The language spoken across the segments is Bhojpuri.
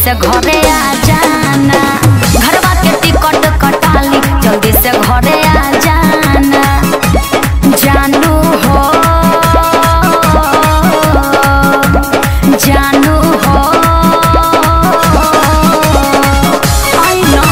से घरे आ जाना घरवा के टिकट कटाली जल्दी से घरे आ जाना जानू हो जानू हो आई नो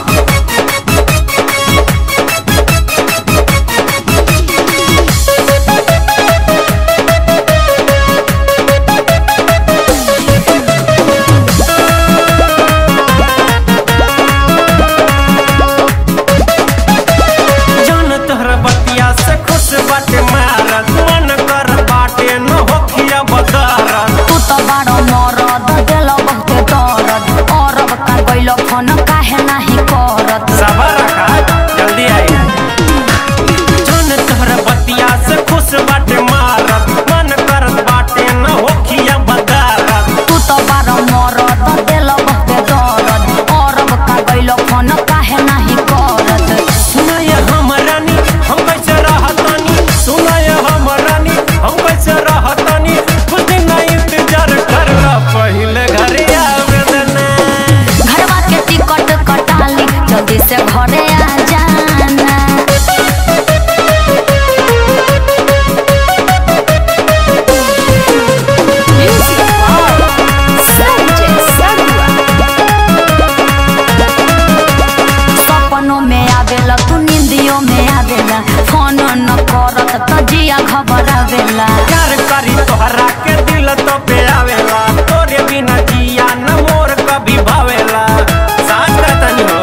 जान तोहरा बतिया से खुश बाटे मारत मन कर बाटे न होखिया बदारत तू तो बड़ो मरद दिल बहुते दर्द औरब का गइलो फोन काहे नाही करत सबर रखा जल्दी आई जान तोहरा बतिया से खुश बाटे मारत मन कर बाटे न होखिया बदारत तू तो बड़ो मरद दिल बहुते दर्द औरब का गइलो फोन काहे नाही करत सुनाय हम रानी हम कैसे रहतानी सुनाय हम रानी हम कैसे रहतानी कुछ दिन इंतजार कर ला पहले घर आवेदना घरवा के टिकट कटाली जल्दी से घरे आ जाना सपनों में आवेला तू नींदियों में आवेला फोन न करत त जिया खबर आवेला प्यार करी तोहरा के दिल तो पे आवेला तोरे बिना जिया न मोर कभी भावेला साथ कहतनी हो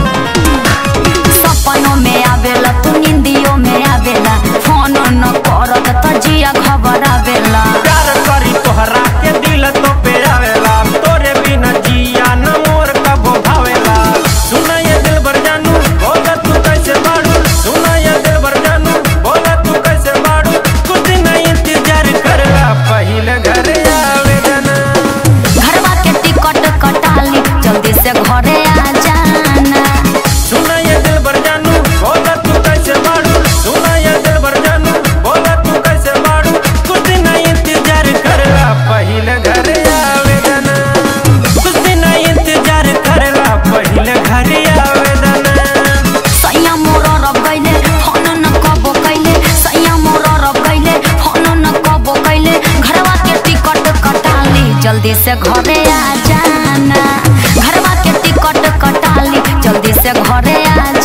सपनों में आवेला तू नींदियों में आवेला फोन न करत त जिया खबर आवेला प्यार करी तोहरा के दिल तो पे आवेला तोरे बिना जिया न मोर कबो भावेला सुना ये दिल भर जानू बोला तू कैसे बाड़ू सुना ये दिल भर जानू बोला तू कैसे बाड़ू कुछ दिन इंतजार करला पहले घर आवेदना घरवा के टिकट कटाली जल्दी से घरे आ जाना सुना ये दिल भर जानू बोला तू कैसे बाड़ू सुना ये दिल भर जानू बोला तू कैसे बाड़ू कुछ दिन इंतजार करला पहले घर आवेदना कुछ दिन इंतजार करला पहले घर आवेदना सैया मोर रब गइले फोन न कबो कैले सैया मोर रब गइले फोन न कबो कैले घरवा के टिकट कटाली जल्दी से घरे आ जाना घरवा के टिकट कटाली जल्दी से घरे आ